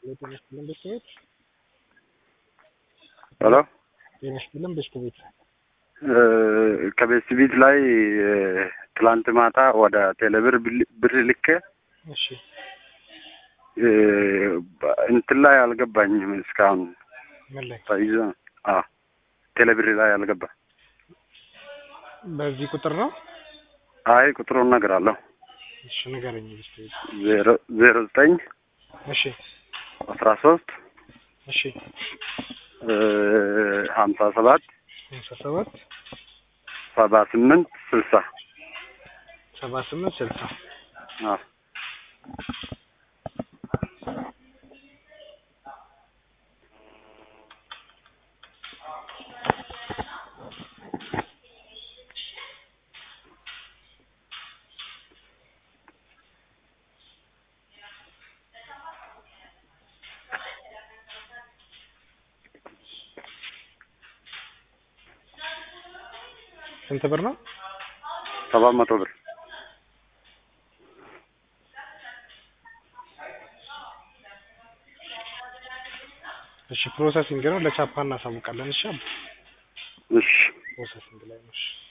ጤና ይስጥልን ቤተሰቦች። ሄሎ ጤና ይስጥልን ቤተሰቦች። ከቤት ቤት ላይ ትላንት ማታ ወደ ቴሌብር ብር ልኬ እሺ እንትን ላይ አልገባኝም እስካሁን ምን ላይ ተይዞ አዎ ቴሌብር ላይ አልገባ በዚህ ቁጥር ነው? አይ ቁጥሩን እነግርሃለሁ እሺ ንገረኝ ቤተሰቦች። ዜሮ ዜሮ ዘጠኝ እሺ አስራ ሶስት እሺ ሀምሳ ሰባት ሃምሳ ሰባት ሰባ ስምንት ስልሳ ሰባ ስምንት ስልሳ አዎ ስንት ብር ነው? ሰባት መቶ ብር እሺ ፕሮሰሲንግ ነው። ለቻፓ እናሳውቃለን። እሺ እሺ ፕሮሰሲንግ ላይ ነው። እሺ